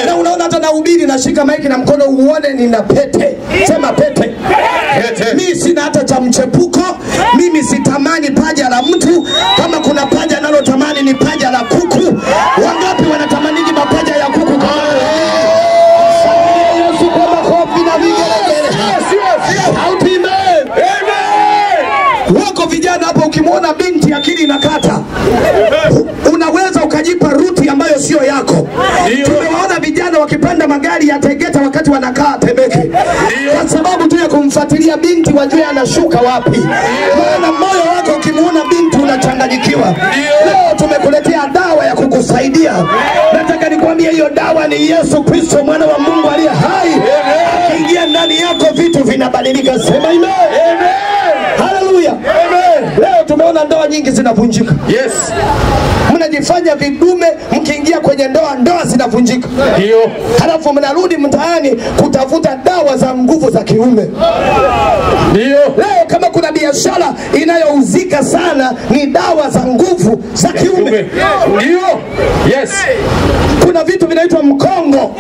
na unaona hata nahubiri nashika maiki na mkono uone nina pete sema pete Pete. mi sina hata cha mchepuko mimi sitamani paja la mtu kama kuna paja nalotamani ni paja la kuku wangapi wanatamaniji mapaja ya kuku kama Shangilia Yesu kwa makofi na vigelegele Sauti ime- wako vijana hapa ukimwona binti akili inakata unaweza ukajipa ruti ambayo sio yako Ndio. tumewaona vijana wakipanda magari ya tegeta wakati wanakaa temeke kwa sababu tu ya kumfuatilia binti wajue anashuka wapi maana moyo wako ukimwona binti unachanganyikiwa leo tumekuletea dawa ya kukusaidia nataka nikwambie hiyo dawa ni yesu kristo mwana wa mungu aliye hai akiingia ndani yako vitu vinabadilika sema ime haleluya leo tumeona ndoa nyingi zinavunjika Yes. mnajifanya vidume mkiingia kwenye ndoa ndoa zinavunjika Ndio. halafu mnarudi mtaani kutafuta dawa za nguvu za kiume Ndio. leo kama kuna biashara inayouzika sana ni dawa za nguvu za kiume Ndio. Yes. kuna vitu vinaitwa mkongo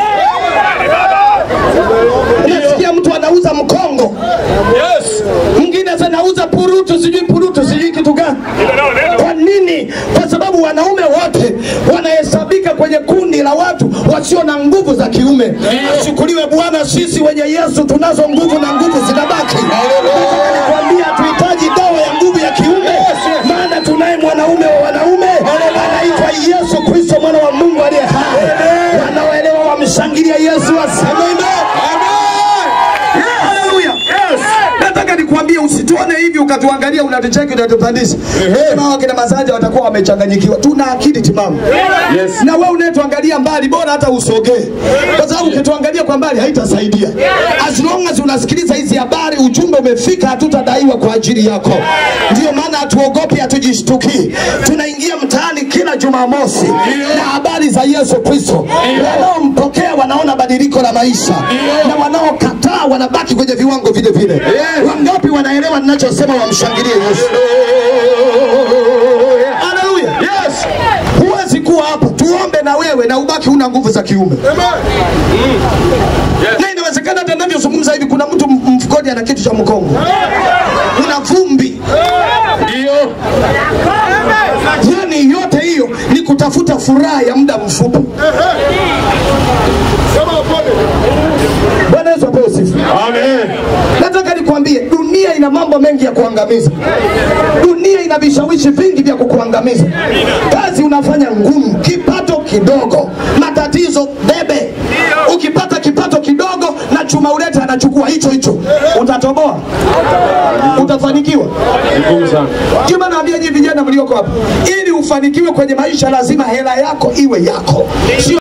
nasikia mtu anauza mkongo Yes. mwingine sasa anauza purutu sijui purutu sijui kitu gani kwa nini kwa sababu wanaume wote wanahesabika kwenye kundi la watu wasio na nguvu za kiume ashukuriwe bwana sisi wenye yesu tunazo nguvu na nguvu zinabaki Nataka nikwambie hatuhitaji dawa ya nguvu ya kiume maana tunaye mwanaume wa wanaume anaitwa yesu kristo mwana wa mungu aliye hai wanaoelewa wamshangilia yesu waseme Haleluya. Nataka nikuambie usituone hivi ukatuangalia unatucheki unatupandisha. Sema hawa kina Masanja watakuwa wamechanganyikiwa. Tuna akili timamu. Yes. Na wewe unayetuangalia mbali bora hata usogee. Kwa sababu ukituangalia kwa mbali haitasaidia. As long as unasikiliza hizi habari ujumbe umefika hatutadaiwa kwa ajili yako. Ndio maana hatuogopi hatujishtukii. Tunaingia mtaani kila Jumamosi na habari za Yesu Kristo. Wanaompokea wanaona badiliko la maisha na wanaokataa wanabaki kwenye viwango vile vile. Wangapi wanaelewa ninachosema wamshangilie Yesu? Haleluya. Yes. Huwezi kuwa hapa tuombe na wewe na ubaki una nguvu za kiume. Na inawezekana hata ninavyozungumza hivi kuna mtu m- mfukoni ana kitu cha mkongo. Una vumbi. Ndio. Yaani yote hiyo ni kutafuta furaha ya muda mfupi. Bwana Yesu apewe sifa. Amen. Nataka nikwambie dunia ina mambo mengi ya kuangamiza. Dunia ina vishawishi vingi vya kukuangamiza. Kazi unafanya ngumu, kipato kidogo, matatizo bebe. Ukipata kipato kidogo na chuma ulete anachukua hicho hicho, utatoboa? Utafanikiwa? Ngumu sana. Ndio maana naambia nyinyi vijana mlioko hapa, ili ufanikiwe kwenye maisha lazima hela yako iwe yako, sio